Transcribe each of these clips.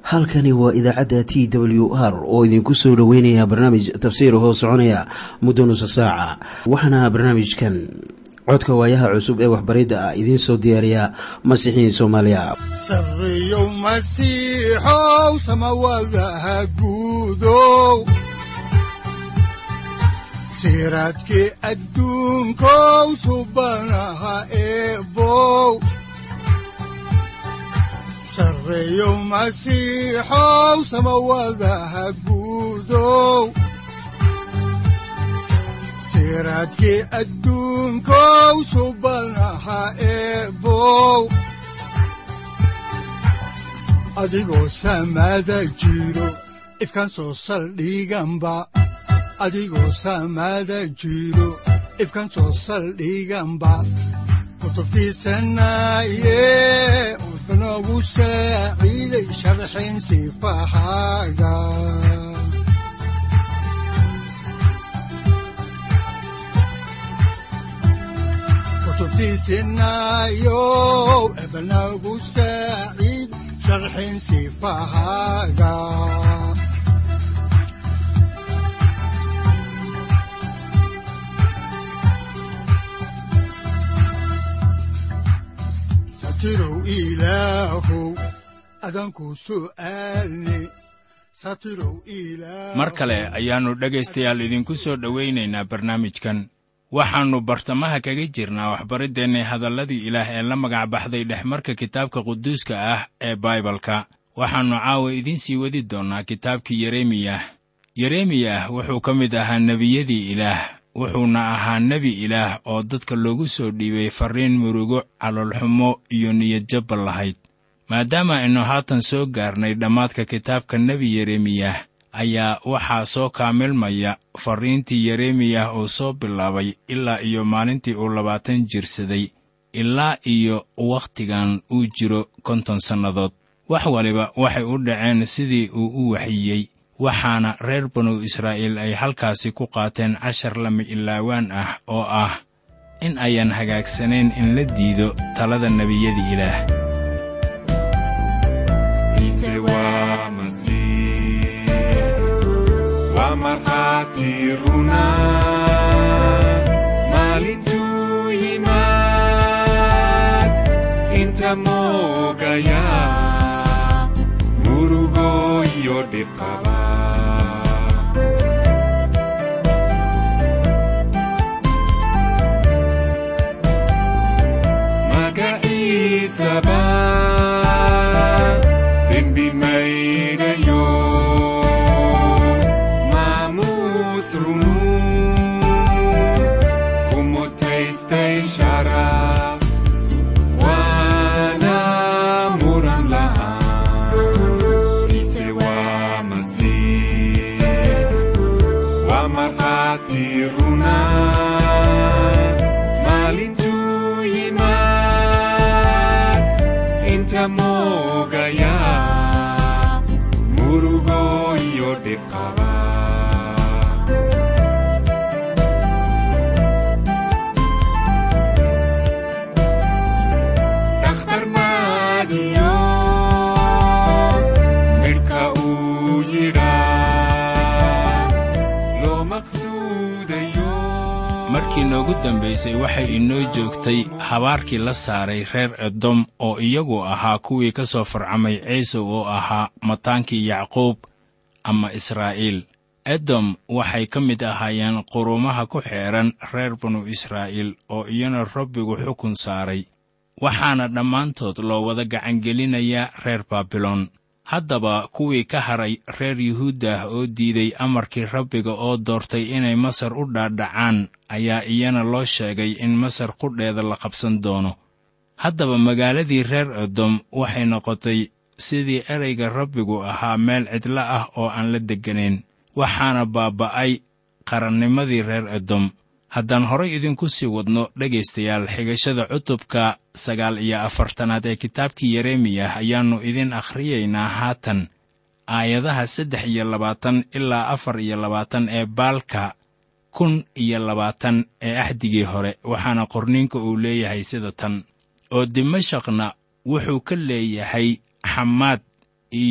halkani waa idaacadda t w r oo idinku soo dhoweynaya barnaamij tafsiir hoo soconaya muddo nusa saaca waxaana barnaamijkan codka waayaha cusub ee waxbaridda ah idiin soo diyaariya masiixiin soomaaliya sareyow masiixow samawadaha guudow siraadkii adduunkow subanaha eebow sareyow masiixow samawadaha guudow siraadkii adduunkow subanaha eebow adigoo samaada jiro ifkaan soo saldhiganba adigoo samaada jiro ifkaan soo saldhiganba kutubtiisanaye wuxunogu saaciiday sharxin sifahaaga kutubtiisinayow ebnagu saaciid sharxin sifahaaga satirow ilaahow adanku su'aalne satirow ilaah mar kale ayaannu dhegaystayaal idinku soo dhowaynaynaa barnaamijkan waxaannu bartamaha kaga jirnaa waxbariddeenna hadalladii ilaah ee la magac baxday dhexmarka kitaabka quduuska ah ee baibalka waxaannu caawa idiin sii wadi doonnaa kitaabkii yeremiyah yeremiyah wuxuu ka mid ahaa nebiyadii ilaah wuxuuna ahaa nebi ilaah oo dadka loogu soo dhiibay farriin murugo caloolxumo iyo niyadjabba lahayd maadaama aynu haatan soo gaarnay dhammaadka kitaabka nebi yeremiyah ayaa waxaa soo kaamilmaya farriintii yeremiyah uu soo bilaabay ilaa iyo maalintii uu labaatan jirsaday ilaa iyo wakhtigan uu jiro konton sannadood wax waliba waxay u dhaceen sidii uu u waxiyey waxaana reer banu israa'iil ay halkaasi ku qaateen cashar lama ilaawaan ah oo ah in ayaan hagaagsanayn in la diido talada nebiyada ilaah maalintuu yimaad inta moogaya murugo iyo dhibqaba magaciisaba dembi mayrayo maamuus runu kumutaystay sharaf waana muran la'aan ise waa masiix waa markhaati runa maalintuu yimaad inta moogaya murugo iyo dhibqaba dhakhtar maadiyo midhka uu yidhaa loo maqsuudayo markii noogu dambaysay waxay inoo joogtay habaarkii la saaray reer edom oo iyagu ahaa kuwii ka soo farcamay ciise oo ahaa mataankii yacquub ama israa'iil edom waxay ka mid ahaayeen qurumaha ku xeedhan reer banu israa'iil oo iyana rabbigu xukun saaray waxaana dhammaantood loo wada gacangelinayaa reer baabiloon haddaba kuwii ka hadhay reer yuhuuddah oo diiday amarkii rabbiga oo doortay inay masar u dhaadhacaan ayaa iyana loo sheegay in masar qudheeda la qabsan doono haddaba magaaladii reer edom waxay noqotay sidii ereyga rabbigu ahaa meel cidlo ah oo aan la degganayn waxaana baaba'ay qarannimadii reer edom haddaan horay idinku sii wadno dhegaystayaal xigashada cutubka sagaal iyo afartanaad ee kitaabkii yeremiyah ayaannu idin akhriyaynaa haatan aayadaha saddex iyo labaatan ilaa afar iyo labaatan ee baalka kun iyo labaatan ee axdigii hore waxaana qorniinka uu leeyahay sida tan oo dimashaqna wuxuu ka leeyahay xamaad iyo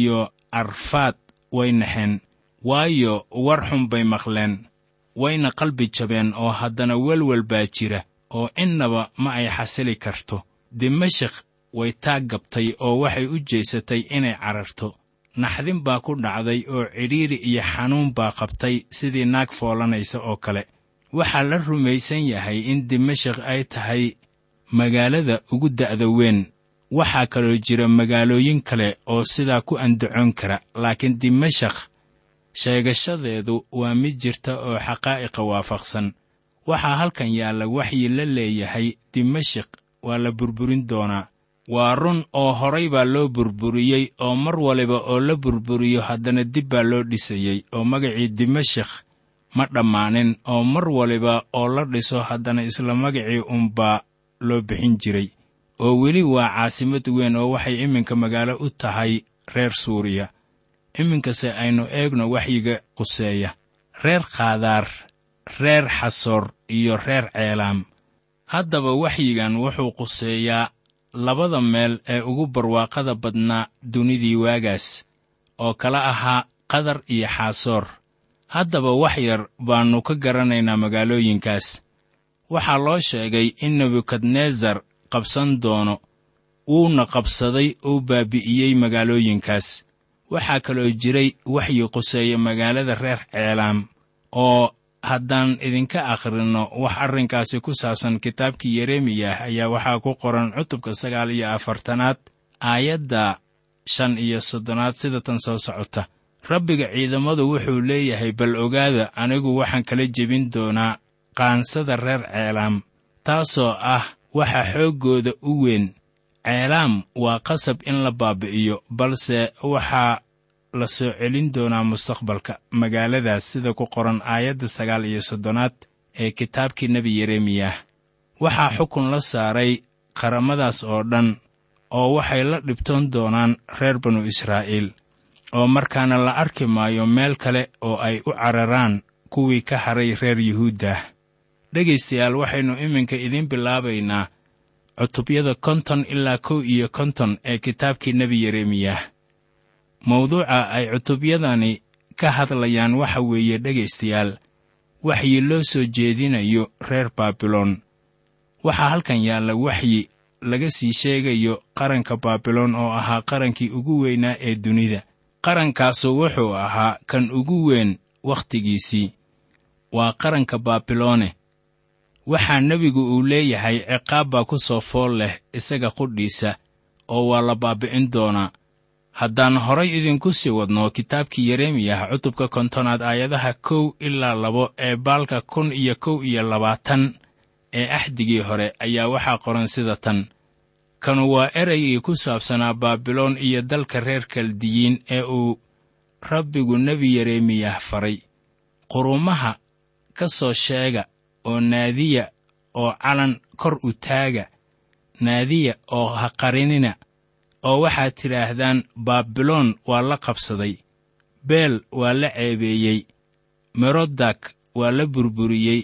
arfaad way naxeen waayo war xun bay maqleen wayna qalbi jabeen oo haddana welwel baa jira oo innaba ma ay xasili karto dimashik way taag gabtay oo waxay u jeesatay inay cararto naxdin baa ku dhacday oo cidhiiri iyo xanuun baa qabtay sidii naag foolanaysa oo kale waxaa la rumaysan yahay in dimashik ay tahay magaalada ugu da'da weyn waxaa kaloo jira magaalooyin kale oo sidaa ku andacoon kara laakiin dimashak sheegashadeedu waa mid jirta oo xaqaa'iqa waafaqsan waxaa halkan yaalla waxyi la leeyahay dimashik waa la burburin doonaa waa run oo horay baa loo burburiyey oo mar waliba oo la burburiyo haddana dib baa loo dhisayey oo magacii dimashik ma dhammaanin oo mar waliba oo la dhiso haddana isla magacii unbaa loo bixin jiray oo weli waa caasimad weyn oo waxay iminka magaalo u tahay reer suuriya iminkase aynu eegno waxyiga quseeya reer khaadaar reer xasoor iyo reer ceelaam haddaba waxyigan wuxuu quseeyaa labada meel ee ugu barwaaqada badnaa dunidii waagaas oo kala ahaa qadar iyo xaasoor haddaba wax yar baannu ka garanaynaa magaalooyinkaas waxaa loo sheegay in nebukadnesar qabsan doono wuuna qabsaday uu baabi'iyey magaalooyinkaas waxaa kaloo jiray waxyi quseeya magaalada reer ceelaam oo haddaan idinka akhrinno wax arrinkaasi ku saabsan kitaabkii yeremiyah ayaa waxaa ku qoran cutubka sagaal iyo afartanaad aayadda shan iyo soddonaad sida tan soo socota rabbiga ciidamadu wuxuu leeyahay bal ogaada anigu waxaan kala jebin doonaa qaansada reer ceelaam taasoo ah waxa xooggooda u weyn ceelaam waa qasab in la baabi'iyo balse waxaa la soo celin doonaa mustaqbalka magaaladaas sida ku qoran aayadda sagaal iyo soddonaad ee kitaabkii nebi yeremiyah waxaa xukun la saaray qaramadaas oo dhan oo waxay la dhibtoon doonaan reer banu israa'iil oo markaana la arki maayo meel kale oo ay u cararaan kuwii ka haray reer yuhuuddah dhegaystayaal waxaynu iminka idiin bilaabaynaa cutubyada konton ilaa kow iyo konton ee kitaabkii nebi yeremiyah mawduuca ay cutubyadani ka hadlayaan waxa weeye dhegaystayaal waxyi loo soo jeedinayo reer baabiloon waxaa halkan yaalla waxyi laga sii sheegayo qaranka baabiloon oo ahaa qarankii ugu weynaa ee dunida qarankaasu wuxuu ahaa kan ugu weyn wakhtigiisii waa qaranka baabiloone waxaa nebigu uu leeyahay ciqaab baa ku soo fool leh isaga qudhiisa oo waa la baabi'in doonaa haddaan horay idinku sii wadno kitaabkii yeremiyah cutubka kontonaad aayadaha kow ilaa labo ee baalka kun iyo kow iyo labaatan ee axdigii hore ayaa waxaa qoran sida tan kanu waa eraygii ku saabsanaa baabiloon iyo dalka reer kaldiyiin ee uu rabbigu nebi yeremiyah faray qurumaha ka soo sheega oo naadiya oo calan kor u taaga naadiya oo ha qarinina oo waxaad tidhaahdaan baabiloon waa la qabsaday beel waa la ceebeeyey merodak waa la burburiyey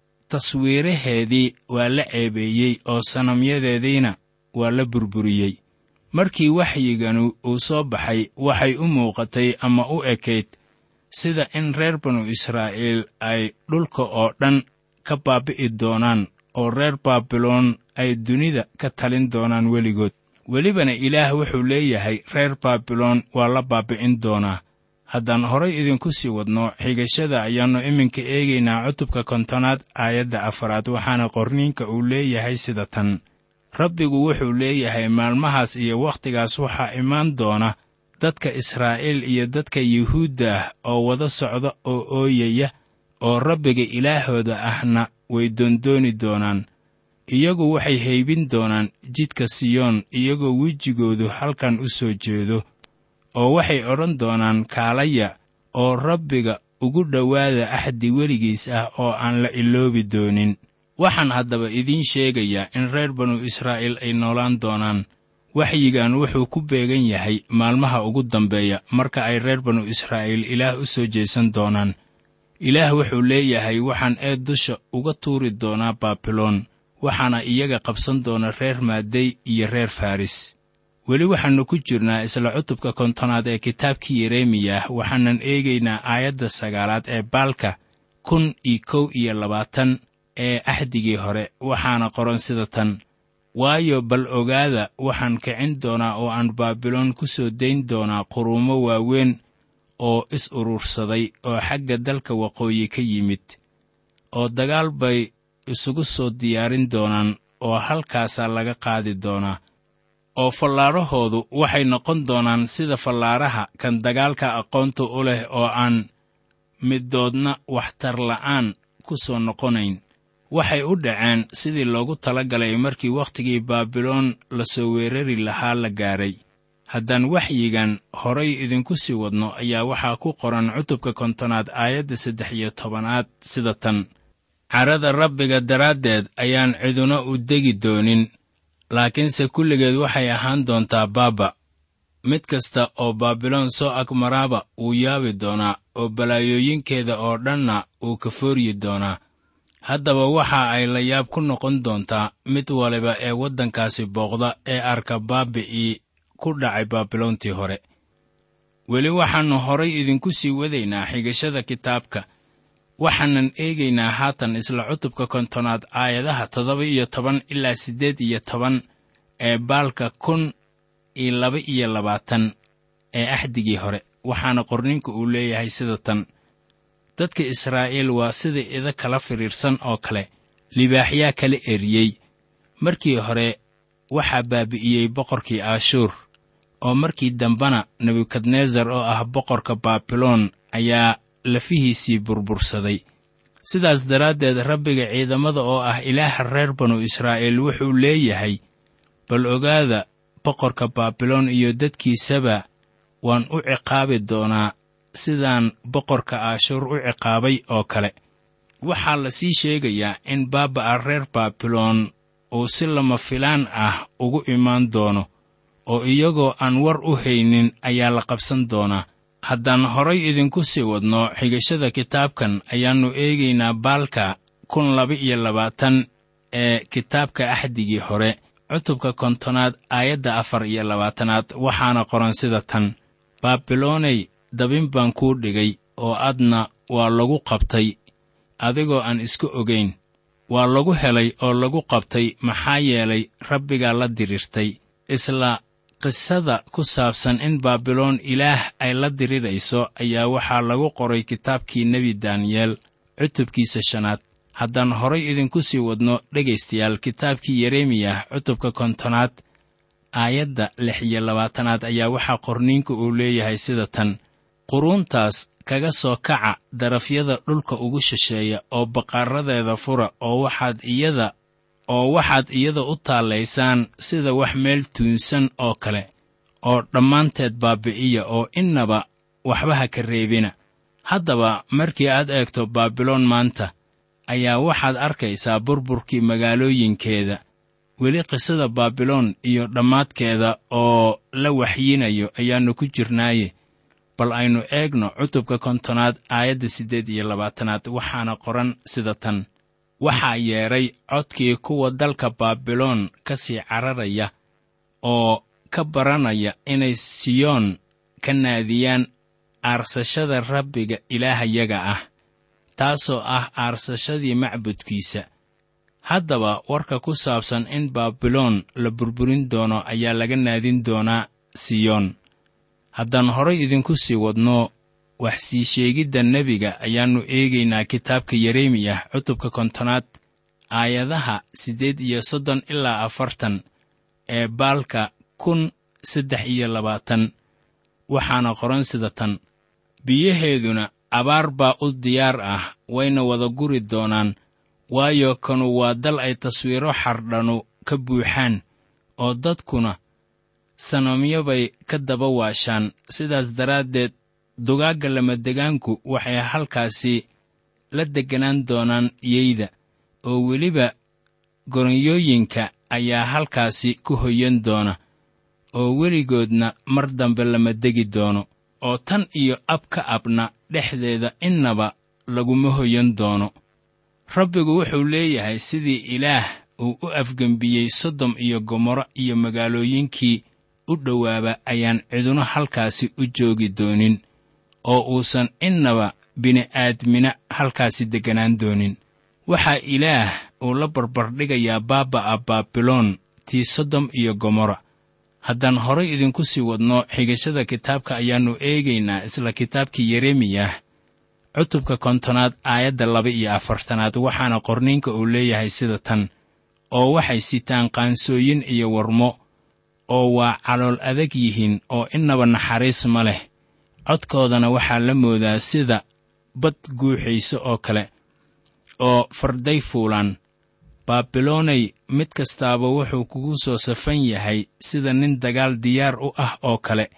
taswiiraheedii waa la ceebeeyey oo sanamyadeediina waa la burburiyey markii waxyiganu uu soo baxay waxay u muuqatay ama u ekayd sida in reer banu israa'iil ay dhulka oo dhan ka baabi'i doonaan oo reer baabiloon ay dunida ka talin doonaan weligood welibana ilaah wuxuu leeyahay reer baabiloon waa la baabi'in doonaa haddaan horay idinku sii wadno xigashada ayaannu iminka eegaynaa cutubka kontonaad aayadda afaraad waxaana qorniinka uu leeyahay sida tan rabbigu wuxuu leeyahay maalmahaas iyo wakhtigaas waxaa imaan doona dadka israa'iil iyo dadka yuhuudda ah oo wada socda oo ooyaya oo rabbiga ilaahooda ahna way doondooni doonaan iyagu waxay haybin doonaan jidka siyoon iyagoo wejigoodu halkan u soo jeedo oo waxay odhan doonaan kaalaya oo rabbiga ugu dhowaada axdi weligiis ah oo aan la iloobi doonin waxaan haddaba idiin sheegayaa in reer banu israa'iil ay noolaan doonaan waxyigan wuxuu ku beegan yahay maalmaha ugu dambeeya marka ay reer banu israa'iil ilaah u soo jeesan doonaan ilaah wuxuu leeyahay waxaan eed dusha uga tuuri doonaa baabiloon waxaana iyaga qabsan doona reer maadey iyo reer faris weli waxaannu ku jirnaa isla cutubka kontonaad ee kitaabkii yeremiyah waxaanan eegaynaa aayadda sagaalaad ee baalka kun iyo kow iyo labaatan ee axdigii hore waxaana qoran sida tan waayo bal ogaada waxaan kicin doonaa oo aan baabiloon ku soo dayn doonaa quruumo waaweyn oo is urursaday oo xagga dalka waqooyi ka yimid oo dagaal bay isugu soo diyaarin doonaan oo halkaasaa laga qaadi doonaa oo fallaarahoodu waxay noqon doonaan sida fallaaraha kan dagaalka aqoonta u leh oo aan middoodna waxtar la'aan ku soo noqonayn waxay u dhaceen sidii loogu tala galay markii wakhtigii baabiloon la soo weerari lahaa la gaadhay haddaan waxyigan horay idinku sii wadno ayaa waxaa ku qoran cutubka kontonaad aayadda saddex iyo tobanaad sida tan carada rabbiga daraaddeed ayaan ciduna u degi doonin laakiinse kulligeed waxay ahaan doontaa baaba mid kasta oo baabiloon soo agmaraaba wuu yaabi doonaa oo balaayooyinkeeda oo dhanna wuu ka fooryi doonaa haddaba waxa ay la yaab ku noqon doontaa mid waliba ee waddankaasi booqda ee arka baabi'ii ku dhacay baabiloontii hore weli waxaannu horay idinku sii wadaynaa xigashada kitaabka waxaanan eegaynaa haatan isla cutubka kontonaad aayadaha toddoba iyo toban ilaa siddeed iyo toban ee baalka kun iyo laba iyo labaatan ee axdigii hore waxaana qorninka uu leeyahay sida tan dadka israa'iil waa sida ida kala fidhiirsan oo kale libaaxyaa kala eriyey markii hore waxaa baabi'iyey boqorkii aashuur oo markii dambena nebukadnesar oo ah boqorka baabiloon ayaa lafihiisii burbursaday sidaas daraaddeed rabbiga ciidamada oo ah ilaaha reer banu israa'iil wuxuu leeyahay bal ogaada boqorka baabiloon iyo dadkiisaba waan u ciqaabi doonaa sidaan boqorka aashuur u ciqaabay oo kale waxaa la sii sheegayaa in baaba'a reer baabiloon uu si lama filaan ah ugu imaan doono oo iyagoo aan war u haynin ayaa la qabsan doonaa haddaan horay idinku sii wadno xigashada kitaabkan ayaannu eegaynaa baalka kun laba iyo labaatan ee kitaabka axdigii hore cutubka kontonaad aayadda afar iyo labaatanaad waxaana qoran sida tan baabilooney dabin baan kuu dhigay oo adna waa lagu qabtay adigoo aan iska ogayn waa lagu helay oo lagu qabtay maxaa yeelay rabbigaa la dirirtay isla qisada ku saabsan in baabiloon ilaah ay la dirirayso ayaa waxaa lagu qoray kitaabkii nebi daniyeel cutubkiisa shanaad haddaan horay idinku sii wadno dhegaystayaal kitaabkii yeremiyah cutubka kontonaad aayadda lix iyo labaatanaad ayaa waxaa qorniinka uu leeyahay sida tan quruuntaas kaga soo kaca darafyada dhulka ugu shisheeya oo baqaaradeeda fura oo waxaad iyada oo waxaad iyada u taallaysaan sida wax meel tuunsan oo kale oo dhammaanteed baabi'iya oo innaba waxba ha ka reebina haddaba markii aad eegto baabiloon maanta ayaa waxaad arkaysaa burburkii magaalooyinkeeda weli qisada baabiloon iyo dhammaadkeeda oo la waxyinayo ayaannu ku jirnaaye bal aynu eegno cutubka kontonaad aayadda siddeed iyo labaatanaad waxaana qoran sida tan waxaa yeedhay codkii kuwa dalka baabiloon ka sii cararaya oo ka baranaya inay siyoon ka naadiyaan aarsashada rabbiga ilaahayaga ah taasoo ah aarsashadii macbudkiisa haddaba warka ku saabsan in baabiloon la burburin doono ayaa laga naadin doonaa siyoon haddaan horay idinku sii wadno wax sii sheegidda nebiga ayaannu eegaynaa kitaabka yeremiyah cutubka kontonaad aayadaha siddeed iyo soddon ilaa afartan ee baalka kun saddex iyo labaatan waxaana qoran sida tan biyaheeduna abaar baa u diyaar ah wayna wada guri doonaan waayo kanu waa dal ay taswiiro xardhanu ka buuxaan oo dadkuna sanamyo bay ka daba waashaan sidaas daraaddeed dugaagga lamadegaanku waxay halkaasi la degganaan doonaan yeyda oo weliba goronyooyinka ayaa halkaasi ku hoyan doona oo weligoodna mar dambe lama degi doono oo tan iyo ab ka abna dhexdeeda innaba laguma hoyan doono rabbigu wuxuu leeyahay sidii ilaah uu u afgembiyey sodom iyo gomorro iyo magaalooyinkii u dhowaaba ayaan ciduna halkaasi u joogi doonin oo uusan innaba bini'aadmina halkaasi degganaan doonin waxaa ilaah uu la barbardhigayaa baaba'a baabiloon tii sodom iyo gomorra haddaan horay idinku sii wadno xigashada kitaabka ayaannu eegaynaa isla kitaabkii yeremiyah cutubka kontonaad aayadda laba iyo afartanaad waxaana qorniinka uu leeyahay sida tan oo waxay sitaan qaansooyin iyo warmo oo waa calool adag yihiin oo innaba naxariis ma leh codkoodana waxaa la moodaa sida bad guuxaysa oo kale oo farday fuulaan baabiloonay mid kastaaba wuxuu kugu soo safan yahay sida nin dagaal diyaar u ah oo kale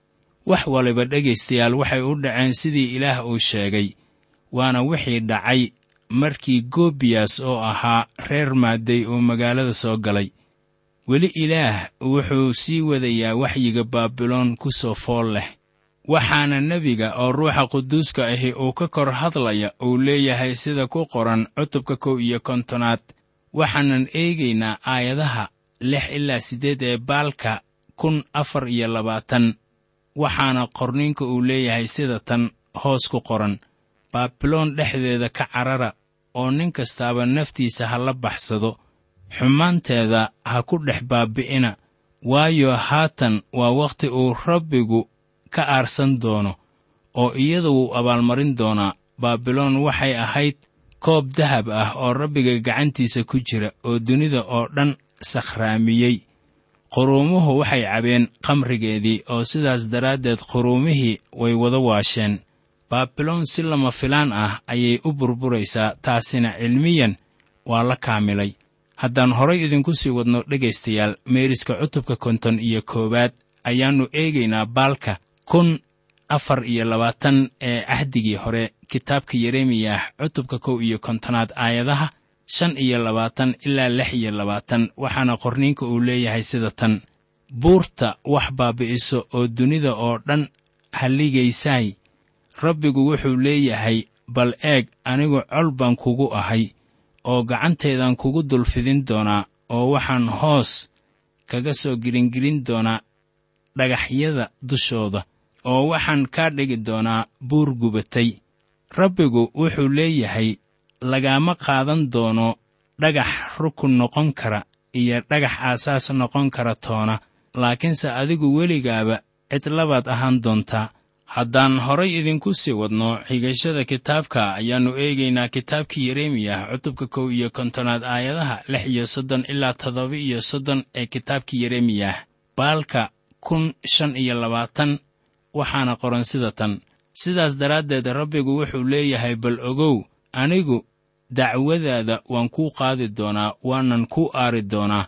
wax waliba dhegaystayaal waxay u dhaceen sidii ilaah uu sheegay waana wixii dhacay markii goobiyas oo ahaa reer maadday uu magaalada soo galay weli ilaah wuxuu sii wadayaa waxyiga baabiloon ku soo fool leh waxaana nebiga oo ruuxa quduuska ahi uu ka kor hadlaya uu leeyahay sida ku qoran cutubka kow iyo kontonaad waxaanan eegaynaa aayadaha lix ilaa siddeed ee baalka kun afar iyo labaatan waxaana qorniinka uu leeyahay sida tan hoos ku qoran baabiloon dhexdeeda ka carara oo nin kastaaba naftiisa ha la baxsado xumaanteeda ha ku dhex baabi'ina waayo haatan waa wakhti uu rabbigu ka aarsan doono oo iyada wuu abaalmarin doonaa baabiloon waxay ahayd koob dahab ah oo rabbiga gacantiisa ku jira oo dunida oo dhan sakhraamiyey quruumuhu waxay cabeen khamrigeedii oo sidaas daraaddeed quruumihii way wada waasheen baabiloon si lama filaan ah ayay u burburaysaa taasina cilmiyan waa la kaamilay haddaan horay idinku sii wadno dhegaystayaal meeriska cutubka konton iyo koowaad ayaannu eegaynaa baalka kun afar iyo labaatan ee cahdigii hore kitaabka yeremiyah cutubka kow iyo kontonaad aayadaha shan iyo labaatan ilaa lix iyo labaatan waxaana qorniinka uu leeyahay sida tan buurta wax baabi'iso oo dunida oo dhan halligaysaay rabbigu wuxuu leeyahay bal eeg anigu col baan kugu ahay oo gacantaydan kugu dulfidin doonaa oo waxaan hoos kaga soo giringirin doonaa dhagaxyada dushooda oo waxaan kaa dhigi doonaa buur gubatay rabbigu wuxuu leeyahay lagaama qaadan doono dhagax rukun noqon kara iyo dhagax aasaas noqon kara toona laakiinse adigu weligaaba cidlabaad ahaan doontaa haddaan horay idinku sii wadno xigashada kitaabka ayaannu eegaynaa kitaabkii yeremiyah cutubka kow iyo kontonaad aayadaha lix iyo soddon ilaa toddoba iyo soddon ee kitaabkii yeremiyah baalka kun shan iyo labaatan waxaana qoran sida tan sidaas daraaddeed rabbigu wuxuu leeyahay bal ogow anigu dacwadaada waan kuu qaadi doonaa waanan kuu aari doonaa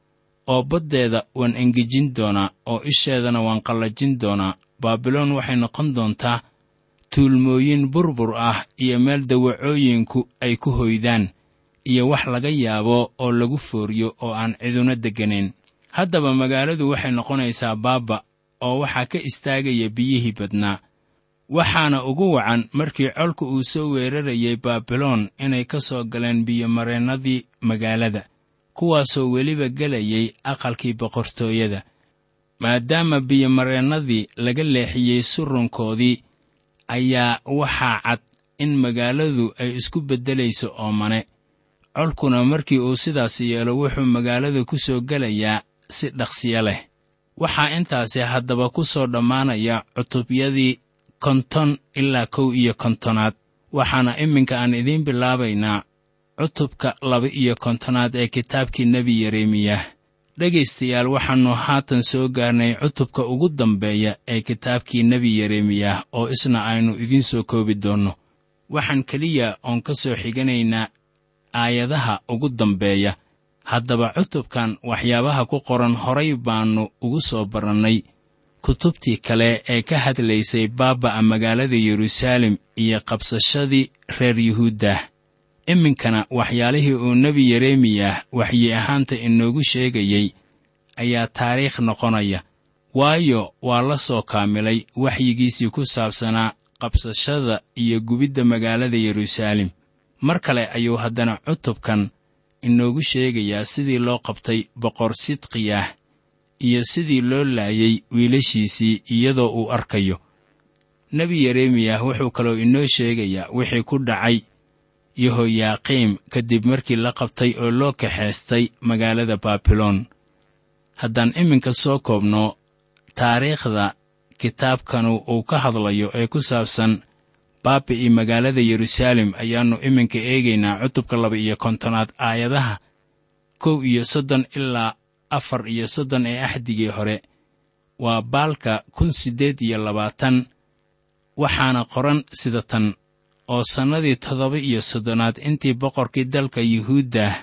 oo baddeeda waan engejin doonaa oo isheedana waan qallajin doonaa baabiloon waxay noqon doontaa tuulmooyin burbur ah iyo meel dawacooyinku ay ku hoydaan iyo wax laga yaabo oo lagu fooriyo oo aan ciduna degganayn haddaba magaaladu waxay noqonaysaa baaba oo waxaa ka istaagaya biyihii badnaa waxaana ugu wacan markii colka uu soo weerarayay baabiloon inay ka soo galeen biyomareennadii magaalada kuwaasoo weliba gelayay aqalkii boqortooyada maadaama biyomareennadii laga leexiyey surunkoodii ayaa waxaa cad in magaaladu ay isku beddelayso oomane colkuna markii uu sidaas yeelo wuxuu magaalada ku soo gelayaa si dhaqsiyo leh waxaa intaasi haddaba ku soo dhammaanaya cutubyadii konton ilaa kow iyo kontonaad waxaana iminka aan idiin bilaabaynaa cutubka laba iyo kontonaad ee kitaabkii nebi yeremiyah dhegaystayaal waxaannu haatan soo gaarnay cutubka ugu dambeeya ee kitaabkii nebi yeremiyah oo isna aynu idiin soo koobi doonno waxaan keliya oon ka soo xiganaynaa aayadaha ugu dambeeya haddaba cutubkan waxyaabaha ku qoran horay baannu ugu soo barannay kutubtii kale ee ka hadlaysay baaba'a magaalada yeruusaalem iyo qabsashadii reer yuhuuddah iminkana waxyaalihii uu nebi yeremiyah waxyi ahaanta inoogu sheegayey ayaa taariikh noqonaya waayo waa la soo kaamilay waxyigiisii ku saabsanaa qabsashada iyo gubidda magaalada yeruusaalem mar kale ayuu haddana cutubkan inoogu sheegayaa sidii loo qabtay boqor sidqiyah iyo sidii loo laayay wiilashiisii iyadoo uu arkayo nebi yeremiyah wuxuu kaloo inoo sheegayaa wixii ku dhacay yehoyaaqiim kadib markii la qabtay oo loo kaxaystay magaalada baabiloon haddaan iminka soo koobno taariikhda kitaabkanu uu ka hadlayo ee ku saabsan baabi'ii magaalada yeruusaalem ayaannu iminka eegaynaa cutubka laba iyo kontonaad aayadaha kow iyo soddon ilaa afar iyo soddon ee axdigii hore waa baalka kun siddeed iyo labaatan waxaana qoran sida tan oo sannadii toddoba iyo soddonaad intii boqorkii dalka yuhuuddah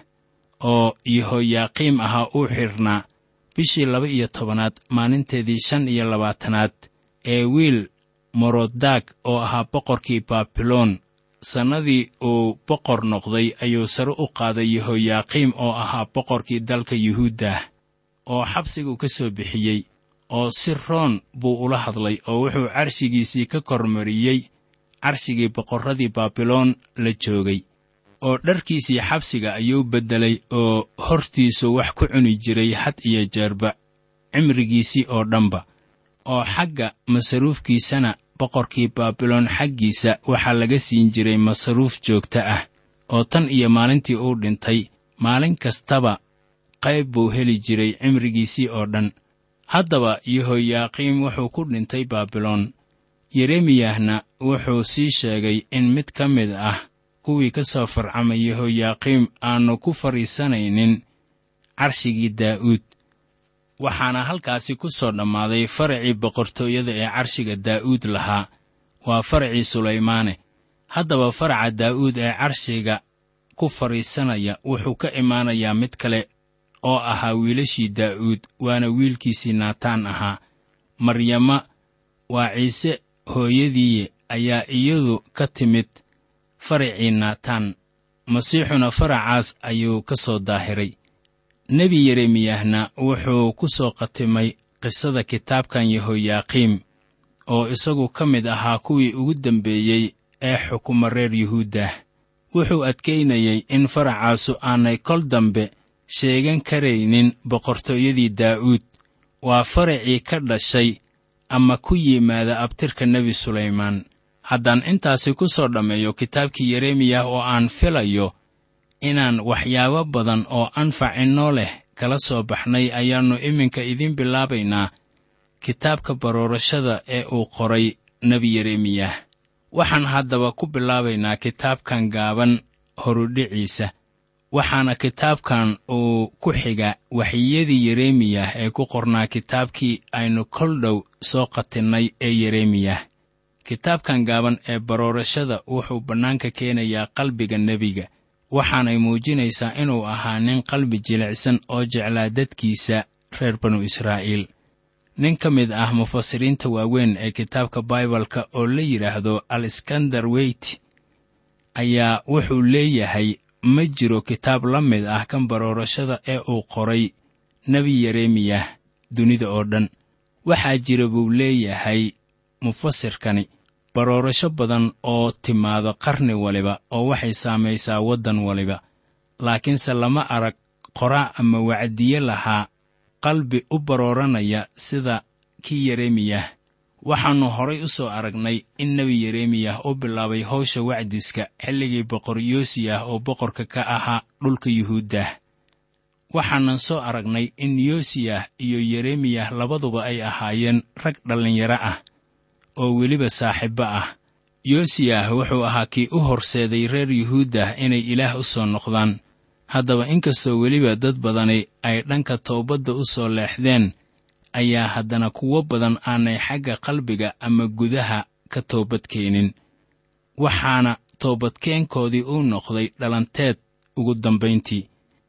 oo yehoyaaqiim ahaa uu xidhnaa bishii laba iyo tobanaad maalinteedii shan iyo labaatanaad ee wiil morodaag oo ahaa boqorkii baabiloon sannadii uu boqor noqday ayuu sare u qaaday yehoyaaqiim oo ahaa boqorkii dalka yuhuuddah oo xabsigu ka soo bixiyey oo si roon buu ula hadlay oo wuxuu carshigiisii ka kormariyey carshigii boqorradii baabiloon la joogay oo dharkiisii xabsiga ayuu beddelay oo hortiisu wax ku cuni jiray had iyo jeerba cimrigiisii oo dhanba oo xagga masaruufkiisana boqorkii baabiloon xaggiisa waxaa laga siin jiray masaruuf joogto ah oo tan iyo maalintii uu dhintay maalin kastaba qayb buu heli jiray cimrigiisii oo dhan haddaba yehoyaaqiim wuxuu ku dhintay baabiloon yeremiyahna wuxuu sii sheegay in mid ka mid ah kuwii ka soo farcamay yehoyaaqiim aannu ku fadhiisanaynin carshigii daa'uud waxaana halkaasi ku soo dhammaaday faracii boqortooyada ee carshiga daa'uud lahaa waa faracii sulaymaane haddaba faraca daa'uud ee carshiga ku fadhiisanaya wuxuu ka imaanayaa mid kale oo ahaa wiilashii daa'uud waana wiilkiisii naataan ahaa maryama waa ciise hooyadiiye ayaa iyadu ka timid faracii naataan masiixuna faracaas ayuu ka soo daahiray nebi yeremiyahna wuxuu ku soo qatimay qisada kitaabkan yehoyaaqiim oo isagu ka mid ahaa kuwii ugu dembeeyey ee xukuma reer yuhuuddah wuxuu adkaynayey in faracaasu aanay kol dambe sheegan karaynin boqortooyadii daa'uud waa faracii ka dhashay ama ku yimaada abtirka nebi sulaymaan haddaan intaasi ku soo dhammeeyo kitaabkii yeremiyah oo aan filayo inaan waxyaabo badan oo anfac inoo leh kala soo baxnay ayaannu iminka idiin bilaabaynaa kitaabka baroorashada ee uu qoray nebi yeremiyah waxaan haddaba ku bilaabaynaa kitaabkan gaaban horudhiciisa waxaana kitaabkan uu ku xiga waxyiyadii yeremiyah ee ku qornaa kitaabkii aynu kol dhow soo qatinnay ee yeremiyah kitaabkan gaaban ee baroorashada wuxuu bannaanka keenayaa qalbiga nebiga waxaanay muujinaysaa inuu ahaa nin qalbi jilicsan oo jeclaa dadkiisa reer banu israa'iil nin ka mid ah mufasiriinta waaweyn ee kitaabka baibalka oo la yidhaahdo aleskandar weyt ayaa wuxuu leeyahay ma jiro kitaab la mid ah kan baroorashada ee uu qoray nebi yeremiyah dunida oo dhan waxaa jira buu leeyahay mufasirkani baroorasho badan oo timaado qarni waliba oo waxay saamaysaa waddan waliba laakiinse lama arag qoraa ama wacdiye lahaa qalbi u barooranaya sida kii yeremiyah waxaannu horay u soo aragnay in nebi yeremiyah u bilaabay hawsha wacdiska xilligii boqor yoosiyah oo boqorka ka ahaa dhulka yuhuuddah waxaanan soo aragnay in yoosiyah iyo yeremiyah labaduba ay ahaayeen rag dhallinyaro ah oo weliba saaxiibbo ah yoosiyah wuxuu ahaa kii u horseeday reer yuhuuddah inay ilaah u soo noqdaan haddaba inkastoo weliba dad badani ay dhanka toobadda u soo leexdeen ayaa haddana kuwo badan aanay xagga qalbiga ama gudaha ka toobadkeenin waxaana toobadkeenkoodii uu noqday dhalanteed ugu dambayntii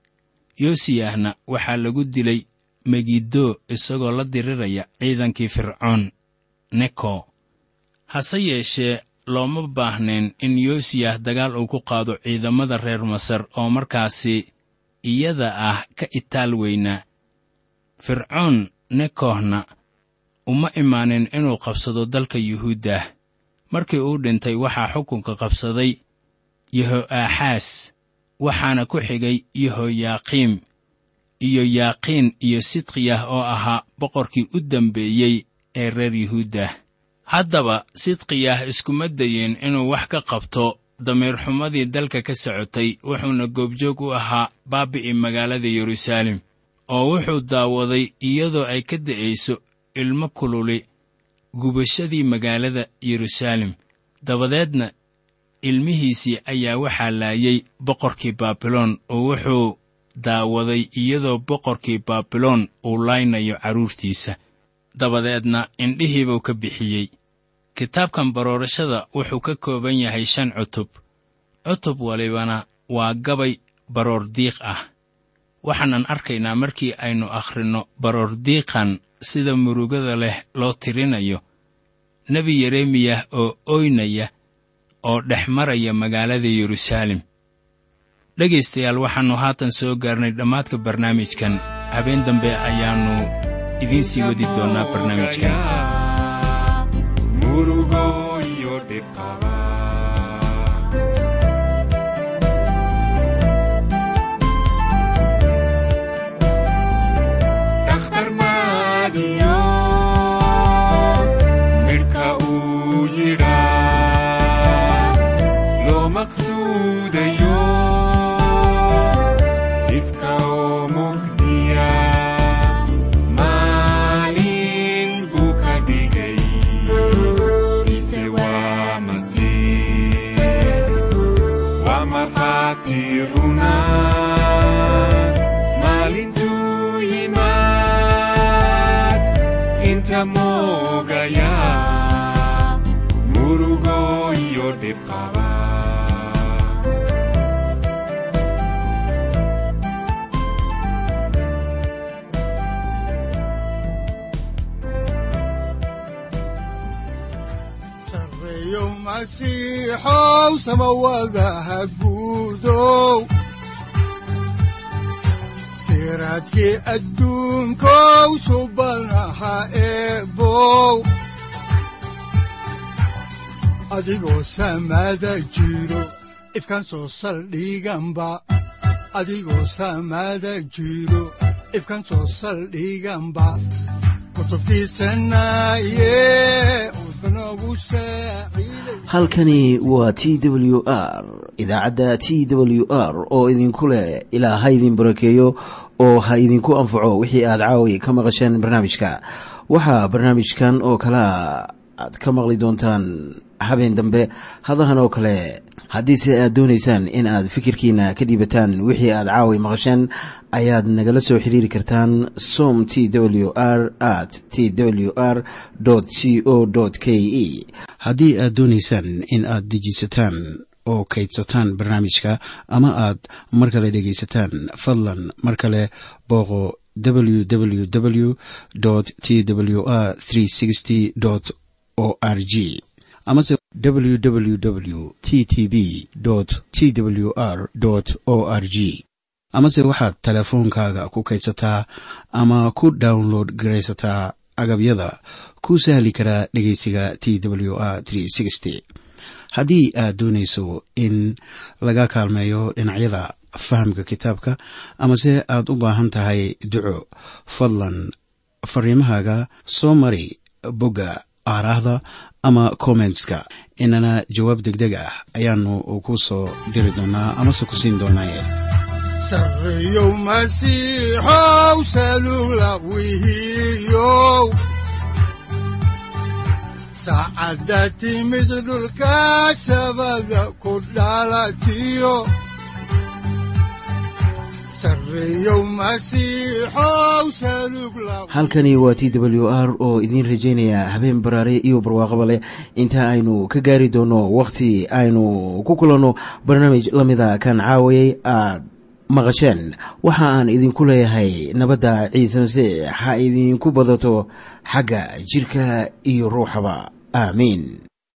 yoosiyahna waxaa lagu dilay megiddo isagoo la diriraya ciidankii fircoon neko hase yeeshee looma baahnayn in yoosiyah dagaal uu ku qaado ciidamada reer masar oo markaasi iyada ah ka itaal weynaa fircoon nekohna uma imaanin inuu qabsado dalka yuhuuddah markii uu dhintay waxaa xukunka qabsaday yeho'aaxaas waxaana ku xigay yehoyaaqiim iyo yaaqiin iyo sidqiyah oo ahaa boqorkii u dambeeyey ee reer yuhuuddah haddaba sidqiyah iskuma dayin inuu wax ka qabto damiirxumadii dalka ka socotay wuxuuna goobjoog u ahaa baabi'i magaalada yeruusaalem oo wuxuu daawaday iyadoo ay ka da'ayso ilmo kululi gubashadii magaalada yeruusaalem dabadeedna ilmihiisii ayaa waxaa laayay boqorkii baabiloon oo wuxuu daawaday iyadoo boqorkii baabiloon uu laynayo carruurtiisa dabadeedna indhihiibuu ka bixiyey kitaabkan baroorashada wuxuu ka kooban yahay shan cutub cutub walibana waa gabay baroordiiq ah waxaanan arkaynaa markii aynu akhrinno baroordiiqan sida murugada leh loo tirinayo nebi yeremiyah oo oynaya oo dhex maraya magaalada yeruusaalem dhegaystayaal waxaannu haatan soo gaarnay dhammaadka barnaamijkan habeen dambe ayaannu idiin sii wadi doonnaa barnaamijkan murugo iyo dhiqaba dhakhtar maadiyo midhka uu yidhaa loo maqsuudayo ifka oo mugdiya maalin buu ka dhigay ise waa masiix waa markhaati runa maalintuu yimaad inta moogaya murugo iyo dhibqaba sareeyo masiixow samawadaha guudow siraadkii adduunkow subanaha eebow adigoo samada jiro ifkan soo saldhiganba adigoo samada jiro ifkan soo saldhiganba kutubtiisanaye udbanogu saaciiday halkani waa t w r idaacadda t w r oo idinku leh ilaa ha idin barakeeyo oo ha idinku anfaco wixii aad caawi ka maqasheen barnaamijka waxaa barnaamijkan oo kalea aad ka maqli doontaan habeen dambe hadahan oo kale haddiise aad doonaysaan in aad fikirkiina ka dhiibataan wixii aad caawi maqasheen ayaad nagala soo xiriiri kartaan som t w r at t w r c o k e haddii aad doonaysaan in aad dejisataan oo kaydsataan barnaamijka ama aad mar kale dhegaysataan fadlan mar kale booqo www t w r o r g amase www t t b t w r o r g amase waxaad teleefoonkaaga ku kaydsataa ama ku download garaysataa agabyada ku sahli karaa dhegeysiga t w r haddii aad doonayso in laga kaalmeeyo dhinacyada fahamka kitaabka amase aad u baahan tahay duco fadlan fariimahaaga soo mari bogga aaraahda ama kommentska inana jawaab degdeg ah ayaanu ku soo diri doonaa amase ku siin doonaaye sareeyow masiixow salula wihiyow saacadda timid dhulka sabada ku dhalatiyo sareeyow masiixow salug la halkani waa t w r oo idiin rajaynaya habeen baraare iyo barwaaqaba leh inta aynu ka gaari doono wakhti aynu ku kulanno barnaamij la mida kan caawayay aad maqasheen waxa aan idinku leeyahay nabadda ciise masiix ha idinku badato xagga jidhka iyo ruuxaba aamiin